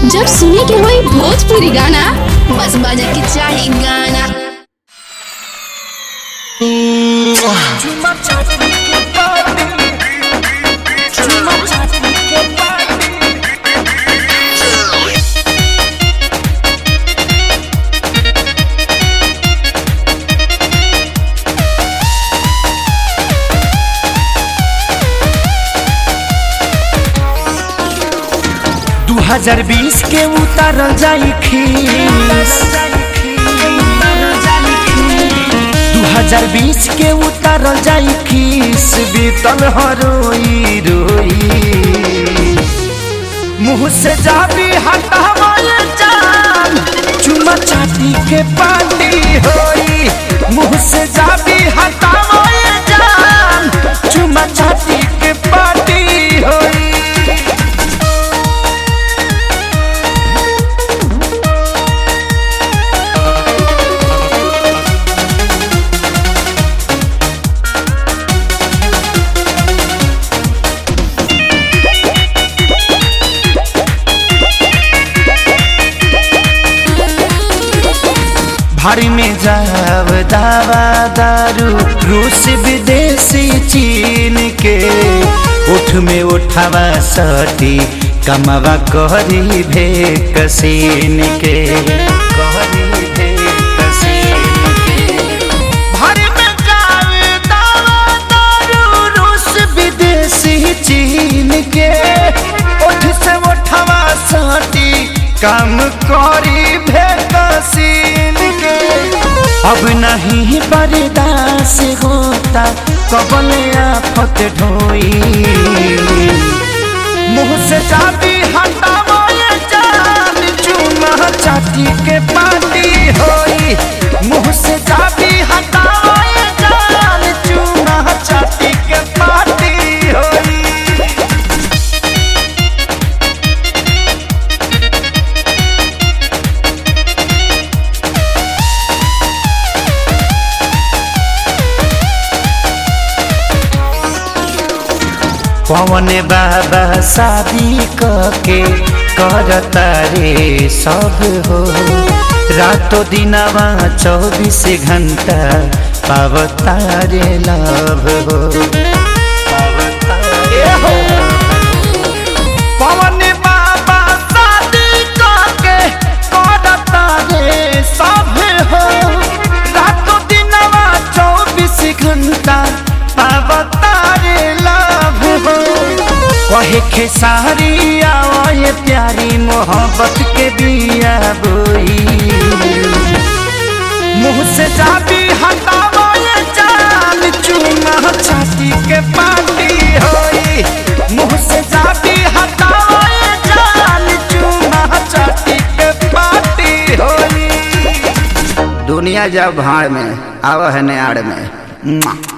जब सुने के होई भोजपुरी गाना बस बजे के चाही गाना दू हजार बीस के उतारल जाई खीस दू हजार बीस के उतारल जाई खीस बीतल हरोई रोई मुँह से जाबी हटावल जान चुमा चाटी के पार्टी होई मुँह से जाबी हटावल जान चुमा चाटी के पार्टी होई भारी में जाव दावा दारू रूस विदेशी चीन के उठ में उठावा सटी कमावा कहरी भे कसीन के कहरी भे कसीन के भारी में जाव दावा दारू रूस विदेशी चीन के उठ से उठावा सटी काम करी भे कसीन के अब नहीं बर्दाश्त होता कबल आफत ढोई मुँह से चाबी हटावो ये जान चूना चाटी के पार्टी होई मुँह से चाबी हटावो ये जान चूना चाटी के पार्टी होई पवन बाबा शादी के करता रे सब हो रातो दिनवा चौबीस घंटा पावता रे लव हो पवन बाबा शादी के करता रे सब हो रातो दिनवा चौबीस घंटा पावता रे लव हो कहे खेसारी आओ ये प्यारी मोहब्बत के बिया बोई मुँह से जाबी हटावो ये जान चूना छाती के पार्टी होई मुँह से जाबी हटावो ये जान चूना छाती के पार्टी होई दुनिया जब भाड़ में आव है नाड़ में